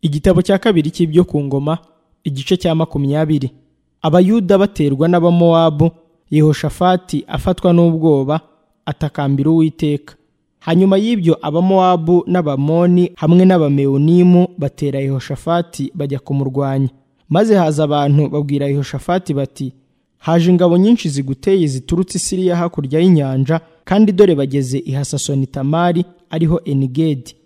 Igitabo cya kabiri cy'ibyo ku ngoma igice cya makumyabiri abayuda baterwa n'abamowabu yehoshafati afatwa n'ubwoba atakambira uwiteka hanyuma y'ibyo abamowabu n'abamoni hamwe n'abamewunimu batera yehoshafati bajya kumurwanya maze haza abantu babwira yehoshafati bati haje ingabo nyinshi ziguteye ziturutse i siriya hakurya y'inyanja kandi dore bageze i hasasoni tamari ariho enigedi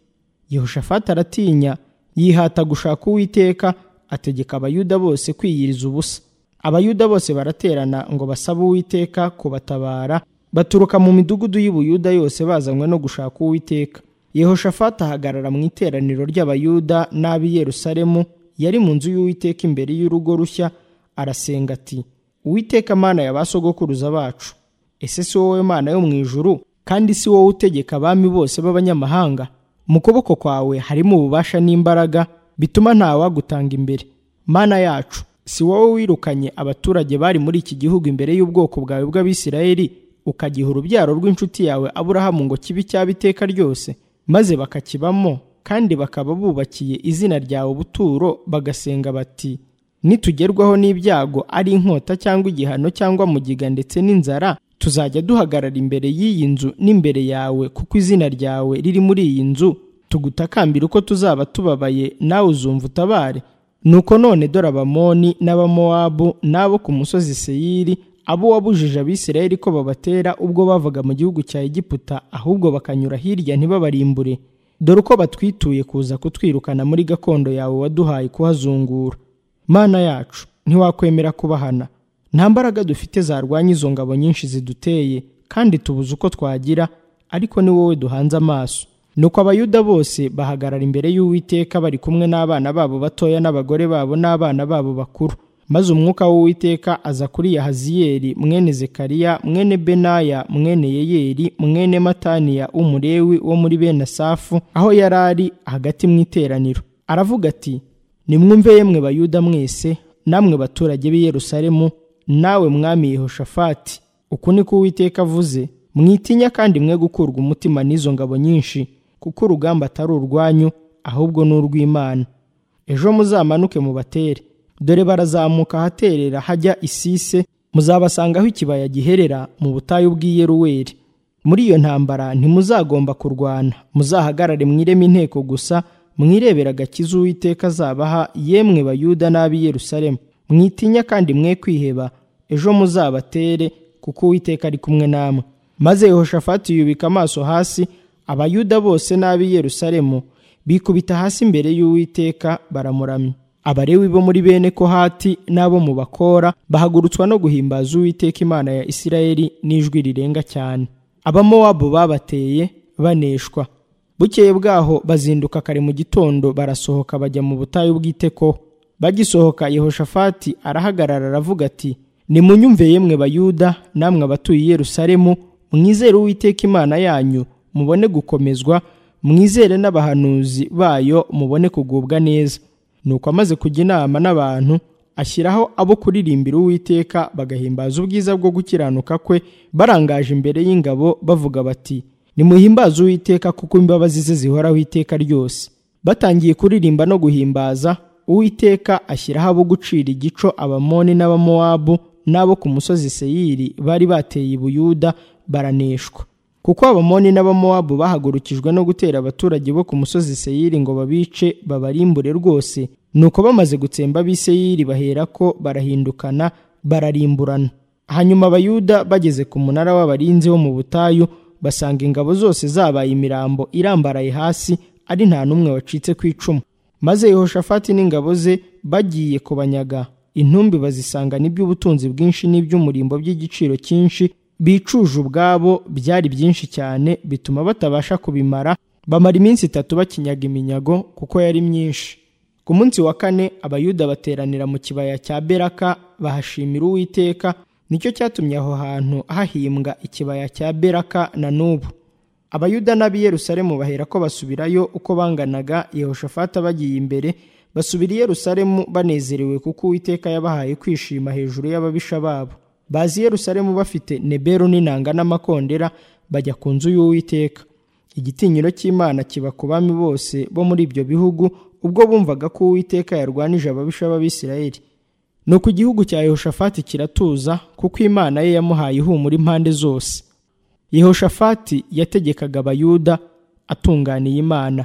yehoshafati aratinya yihata gushaka uwiteka ategeka abayuda bose kwiyiriza ubusa abayuda bose baraterana ngo basabe uwiteka kubatabara baturuka mu midugudu y'ubuyuda yose bazanywe no gushaka uwiteka yehoshafati ahagarara mu iteraniro ry'abayuda n'ab'i yerusalemu yari mu nzu y'uwiteka imbere y'urugo rushya arasenga ati uwiteka mana ya ba sogokuruza bacu ese si wowe mana yo mu ijuru kandi si wowe utegeka abami bose b'abanyamahanga mu kuboko kwawe harimo ububasha n'imbaraga bituma ntawagutanga imbere mana yacu si wowe wirukanye abaturage bari muri iki gihugu imbere y'ubwoko bwawe bw'abisirayeli ukagiha urubyaro rw'inshuti yawe aburahamu ngo kibe icyaba iteka ryose maze bakakibamo kandi bakaba bubakiye izina ryawe ubuturo bagasenga bati nitugerwaho n'ibyago ari inkota cyangwa igihano cyangwa mugiga ndetse n'inzara tuzajya duhagarara imbere y'iyi nzu n'imbere yawe kuko izina ryawe riri muri iyi nzu tugutakambira uko tuzaba tubabaye nawe uzumva utabare nuko none dore abamoni n'abamowabu n'abo ku musozi seyiri abo wabujije abisirayeli ko babatera ubwo bavaga mu gihugu cya egiputa ahubwo bakanyura hirya ntibabarimbure dore uko batwituye kuza kutwirukana muri gakondo yawe waduhaye kuhazungura mana yacu ntiwakwemera kubahana nta mbaraga dufite zarwanya izo ngabo nyinshi ziduteye kandi tubuze uko twagira ariko ni wowe duhanze amaso nuko abayuda bose bahagarara imbere y'uwiteka bari kumwe n'abana babo batoya n'abagore babo n'abana babo bakuru maze umwuka w'uwiteka aza kuri yahaziyeli mwene zekariya mwene benaya mwene yeyeli mwene mataniya w'umurewi wo muri bene asafu aho yari ari hagati mu iteraniro aravuga ati nimwumve yemwe bayuda mwese namwe baturage b'i yerusalemu nawe mwami yehoshafati uku niko uwiteka avuze mwitinya kandi mwe gukurwa umutima n'izo ngabo nyinshi kuko urugamba atari urwanyu ahubwo ni urw'imana ejo muzamanuke mubatere dore barazamuka ahaterera hajya isise muzabasangaho ikibaya giherera mu butayu bw'iyeruweri muri iyo ntambara ntimuzagomba kurwana muzahagarare mwireme inteko gusa mwirebera agakiza uwiteka azabaha yemwe bayuda n'ab'i yerusalemu mwitinya kandi mwe kwiheba ejo muzabatere kuko uwiteka ari kumwe namwe maze yehoshafati yubika amaso hasi abayuda bose n'ab'i yerusalemu bikubita hasi imbere y'uwiteka baramuramya abarewi bo muri bene kohati n'abo mu bakora bahagurutswa no guhimbaza uwiteka imana ya isirayeli n'ijwi rirenga cyane abamowabu babateye baneshwa bukeye bwaho bazinduka kare mu gitondo barasohoka bajya mu butayu bw'itekoho bagisohoka yehoshafati arahagarara aravuga ati nimunyumve yemwe bayuda namwe abatuye i yerusalemu mwizere uwiteka imana yanyu mubone gukomezwa mwizere n'abahanuzi bayo mubone kugubwa neza nuko amaze kujya inama n'abantu ashyiraho abo kuririmbira uwiteka bagahimbaza ubwiza bwo gukiranuka kwe barangaje imbere y'ingabo bavuga bati nimuhimbaze uwiteka kuko imbabazi ze zihoraho iteka ryose batangiye kuririmba no guhimbaza uwiteka ashyiraho abo gucira igico abamoni n'abamowabu n'abo ku musozi seyiri bari bateye i buyuda baraneshwa kuko abamoni n'abamowabu bahagurukijwe no gutera abaturage bo ku musozi seyiri ngo babice babarimbure rwose nuko bamaze gutsemba ab'i seyiri baherako barahindukana bararimburana hanyuma abayuda bageze ku munara w'abarinzi wo mu butayu basanga ingabo zose zabaye imirambo irambaraye hasi ari nta n'umwe wacitse ku icumu maze yehoshafati n'ingabo ze bagiye kubanyaga intumbi bazisangana iby'ubutunzi bwinshi n'iby'umurimbo by'igiciro cyinshi bicuje ubwabo byari byinshi cyane bituma batabasha kubimara bamara iminsi itatu bakinyaga iminyago kuko yari myinshi ku munsi wa kane abayuda bateranira mu kibaya cya beraka bahashimira uwiteka nicyo cyatumye aho hantu hahimbwa ikibaya cya beraka na n'ubu abayuda n'ab'i yerusalemu bahera ko basubirayo uko banganaga yehoshafata bagiye imbere basubira i yerusalemu banezerewe kuko uwiteka yabahaye kwishima hejuru y'ababisha babo bazi yerusalemu bafite neberu n'inanga n'amakondera bajya ku nzu y'uwiteka igitinyiro cy'imana kiba ku bami bose bo muri ibyo bihugu ubwo bumvaga ko uwiteka yarwanije ababisha b'abisirayeli nuko igihugu cya yehoshafati kiratuza kuko imana ye yamuhaye ihumura impande zose yehoshafati yategekaga abayuda atunganiye imana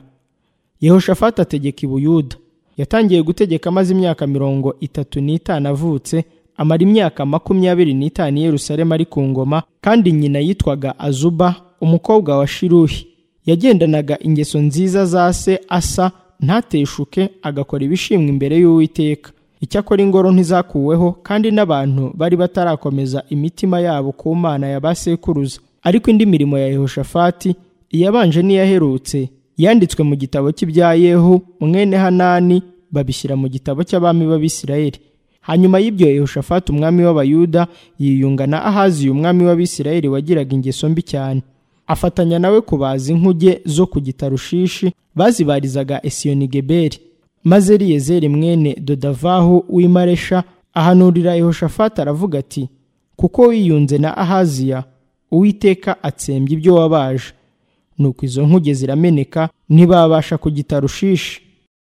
yehoshafati ategeka i buyuda yatangiye gutegeka amaze imyaka mirongo itatu n'itanu avutse amara imyaka makumyabiri n'itanu i yerusalemu ari ku ngoma kandi nyina yitwaga azuba umukobwa wa shiruhi yagendanaga ingeso nziza za se asa ntateshuke agakora ibishimwa imbere y'uwiteka icyakora ingoro ntizakuweho kandi n'abantu bari batarakomeza imitima yabo ku mana ya ba sekuruza ariko indi mirimo ya yehoshafati iyabanje n'iyaherutse yanditswe mu gitabo cy'ibya yehu mwene hanani babishyira mu gitabo cy'abami b'abisirayeli hanyuma y'ibyo yehoshafati umwami w'abayuda yiyunga na ahaziya umwami w'abisirayeli wagiraga ingeso mbi cyane afatanya nawe kubaza inkuge zo ku gitarushishi bazibarizaga esiyonigeberi maze riyezeri mwene dodavahu w'imaresha ahanurira yehoshafati aravuga ati kuko wiyunze na ahaziya uwiteka atsembye ibyo wabaje nuko izo nkuge zirameneka ntibabasha kugitarushishi